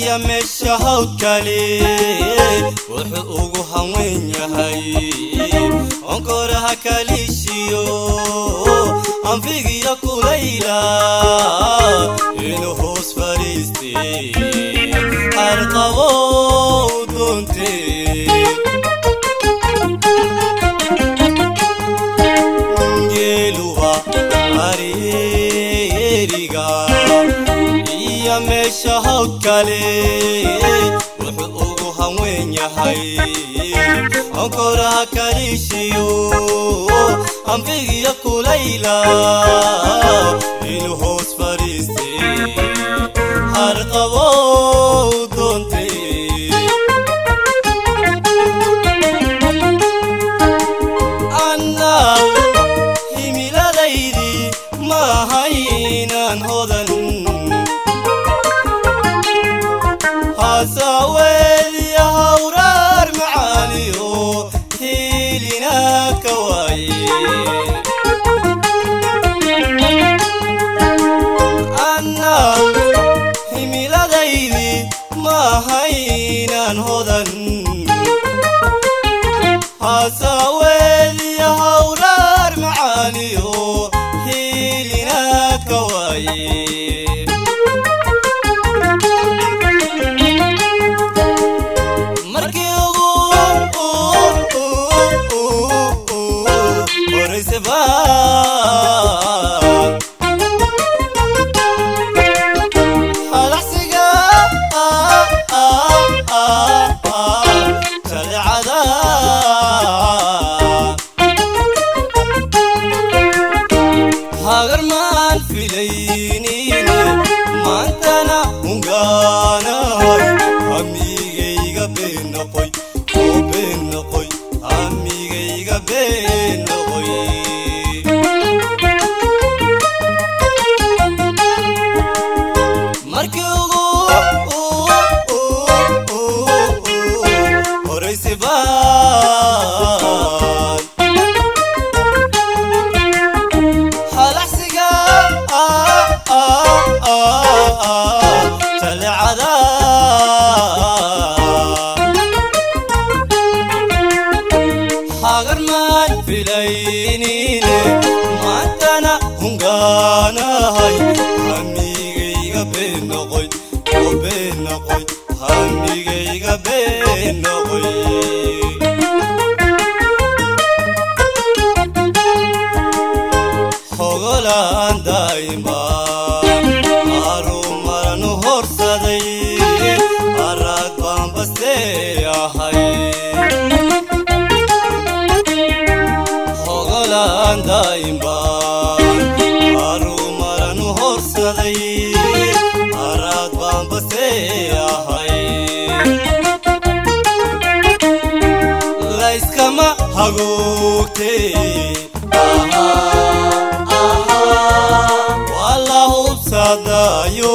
iyo meesha hawdkale wuxuu ugu hanweyn yahay onkoraha kaliishiyo anfigiyo kulayla inuu hoos fadhiistay arqabow doontee geeluba areeriga iyo meesha hawdkale wuxuu ugu hanweyn yahay onkoraha kaliishiyo anfigiyo kulayla inuu hoos fadhiistay harqabow doontay anna himiladaydi maahaynaan hodan hasaweediya hawraar macaaliyo hiilina ka waaye anna himiladaydi maahaynaan hodan hasaweediya hawraar macaaliyo hiilina ka waaye markii ugu horayse baan halacsiga shareecada hagarmaan filaynine maantana hungaanahay amigayga been noqoy oo been noqoy amigayga been noqoy markii ugu horayse baan halacsiga shalecada hagarmaan filaynine maantana hungaanahay hamigayga been noqoy oo been noqoy hamigayga been noqoy hogolaan daa'imaan arumaranu horsaday araad baan bastee ahay hogolaan daa'imaan arumaranu horsaday araad baan bastee ahay layskama hagoogtee waa la hubsadaayo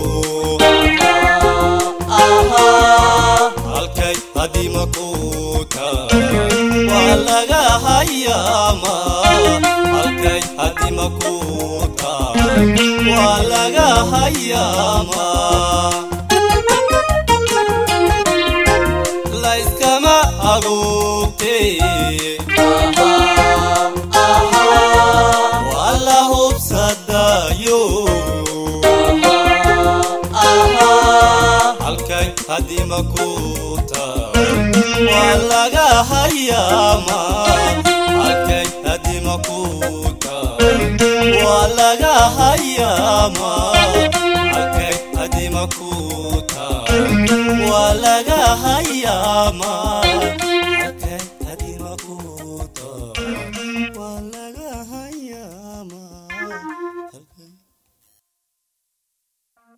halkay hadima ku tahay waa laga hayaama halkay hadima ku tahay waa laga hayaama layskama hagoogtee waa la hubsadaayo halkay hadima ku tahay waa laga hayaama halkay hadima ku tahay waa laga hayaama halkay hadima ku tahay waa laga hayaama halkay hadima ku tahay waa laga hayaama